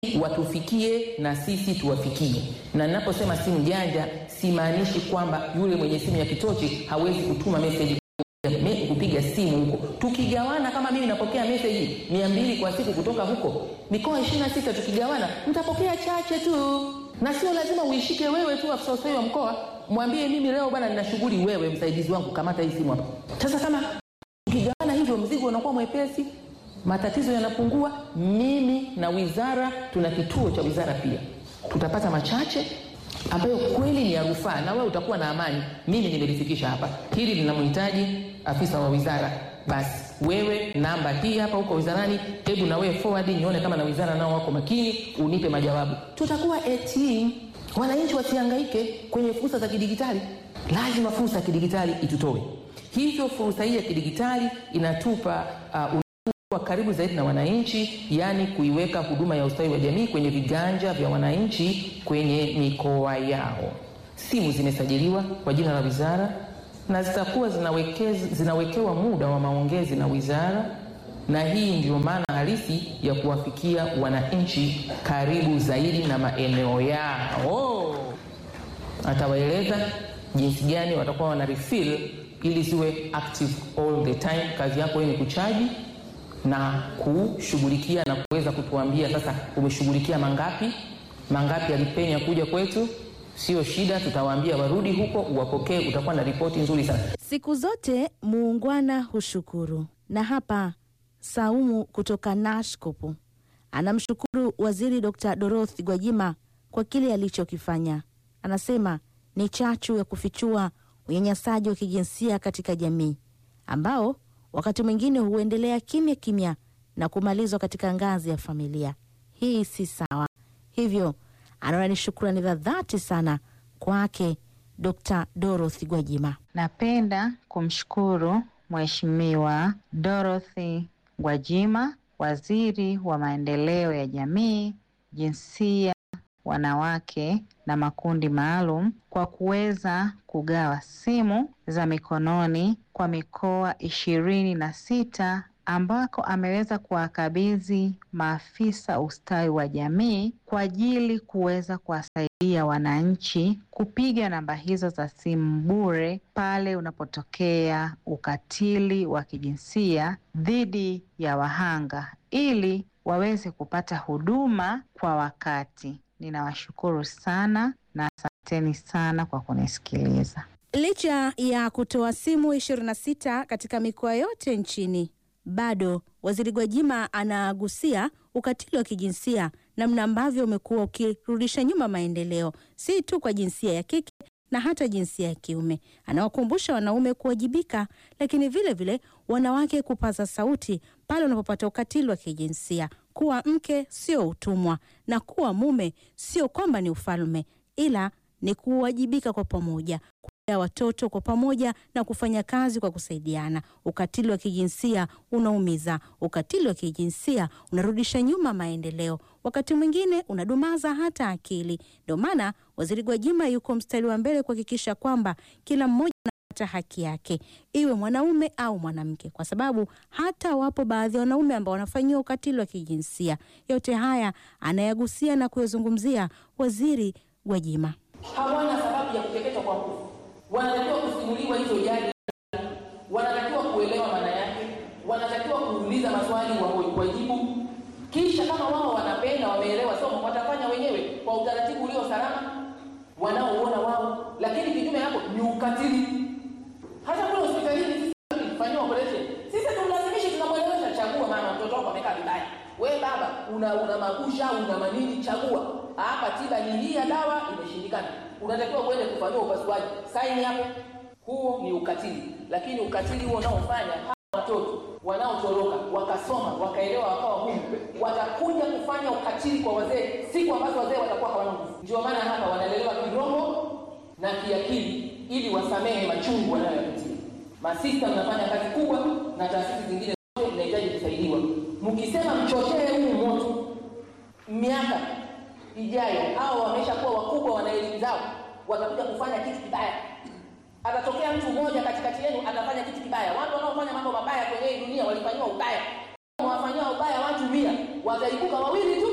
watufikie na sisi tuwafikie. Na ninaposema simu janja, simaanishi kwamba yule mwenye simu ya kitochi hawezi kutuma meseji me- kupiga simu huko. Tukigawana, kama mimi napokea meseji mia mbili kwa siku kutoka huko mikoa ishirini na sita, tukigawana mtapokea chache tu, na sio lazima uishike wewe tu afisa ustawi wa mkoa. Mwambie mimi leo bwana, nina shughuli, wewe msaidizi wangu, kamata hii simu hapa. Sasa kama tukigawana hivyo, mzigo unakuwa mwepesi, matatizo yanapungua. Mimi na wizara tuna kituo cha wizara pia, tutapata machache ambayo kweli ni ya rufaa, na wewe utakuwa na amani. Mimi nimelifikisha hapa, hili linamhitaji afisa wa wizara, basi wewe namba hii hapa huko wizarani, hebu na wewe forward nione kama na wizara nao wako makini, unipe majawabu. Tutakuwa a team, wananchi wasihangaike kwenye fursa za kidigitali. Lazima fursa ya kidigitali itutoe hivyo. Fursa hii ya kidigitali inatupa uh, kuwa karibu zaidi na wananchi, yaani kuiweka huduma ya ustawi wa jamii kwenye viganja vya wananchi kwenye mikoa yao. Simu zimesajiliwa kwa jina la wizara na zitakuwa zinawekez- zinawekewa muda wa maongezi na wizara, na hii ndio maana halisi ya kuwafikia wananchi karibu zaidi na maeneo yao. Atawaeleza jinsi gani watakuwa wana refill ili ziwe active all the time. Kazi yako wewe ni kuchaji na kushughulikia na kuweza kutuambia sasa umeshughulikia mangapi, mangapi yalipenya kuja kwetu. Sio shida, tutawaambia warudi huko uwapokee, utakuwa na ripoti nzuri sana. Siku zote muungwana hushukuru, na hapa Saumu kutoka Nashkopu anamshukuru Waziri Dr. Dorothy Gwajima kwa kile alichokifanya. Anasema ni chachu ya kufichua unyanyasaji wa kijinsia katika jamii ambao wakati mwingine huendelea kimya kimya na kumalizwa katika ngazi ya familia. Hii si sawa. Hivyo anaona ni shukrani za dhati sana kwake Dr. Dorothy Gwajima. Napenda kumshukuru Mheshimiwa Dorothy Gwajima, Waziri wa Maendeleo ya Jamii, Jinsia, Wanawake na Makundi Maalum kwa kuweza kugawa simu za mikononi kwa mikoa ishirini na sita ambako ameweza kuwakabidhi maafisa ustawi wa jamii kwa ajili kuweza kuwasaidia wananchi kupiga namba hizo za simu bure pale unapotokea ukatili wa kijinsia dhidi ya wahanga ili waweze kupata huduma kwa wakati. Ninawashukuru sana na asanteni sana kwa kunisikiliza. Licha ya kutoa simu 26 katika mikoa yote nchini, bado Waziri Gwajima anagusia ukatili wa kijinsia, namna ambavyo umekuwa ukirudisha nyuma maendeleo, si tu kwa jinsia ya kike na hata jinsia ya kiume. Anawakumbusha wanaume kuwajibika, lakini vile vile wanawake kupaza sauti pale unapopata ukatili wa kijinsia. Kuwa mke sio utumwa na kuwa mume sio kwamba ni ufalme, ila ni kuwajibika kwa pamoja kulea watoto kwa pamoja na kufanya kazi kwa kusaidiana. Ukatili wa kijinsia unaumiza. Ukatili wa kijinsia unarudisha nyuma maendeleo, wakati mwingine unadumaza hata akili. Ndio maana Waziri Gwajima yuko mstari wa mbele kuhakikisha kwamba kila mmoja anapata haki yake, iwe mwanaume au mwanamke, kwa sababu hata wapo baadhi ya wanaume ambao wanafanyiwa ukatili wa kijinsia. Yote haya anayagusia na kuyazungumzia Waziri Gwajima. hawana sababu ya kukeketwa kwa nguvu, wanatakiwa kusimuliwa hizo jadi, wanatakiwa kuelewa maana yake, wanatakiwa kuuliza maswali wa- wajibu, kisha kama wao wanapenda, wameelewa somo, watafanya wenyewe kwa utaratibu ulio salama wanaoona wao, lakini kinyume hapo ni ukatili. Hata kule hospitalini sisi tukifanyiwa operation, sisi tumlazimishi, tunamwelewesha, chagua mama, mtoto wako amekaa vibaya, we baba una una magusha una manini, chagua hapa, tiba ni hii ya dawa imeshindikana, unatakiwa uende kufanyiwa upasuaji, saini hapo. Huo ni ukatili, lakini ukatili huo unaofanya hawa watoto wanaotoroka wakasoma wakaelewa wakawa humu, watakuja kufanya ukatili kwa wazee siku ambazo wazee watakuwa hawana nguvu. Ndio maana hapa wanalelewa kiroho na kiakili, ili wasamehe machungu wanayoyapitia. Masista mnafanya kazi kubwa, na taasisi zingine zote mnahitaji kusaidiwa. Mkisema mchochee huu moto, miaka ijayo hao wameshakuwa wakubwa, wana elimu zao, watakuja kufanya kitu kibaya. Atatokea mtu mmoja katikati yenu atafanya kitu kibaya. Watu wanaofanya mambo mabaya kwenye hii dunia walifanyiwa ubaya, wafanyiwa ubaya watu mia, wataibuka wawili tu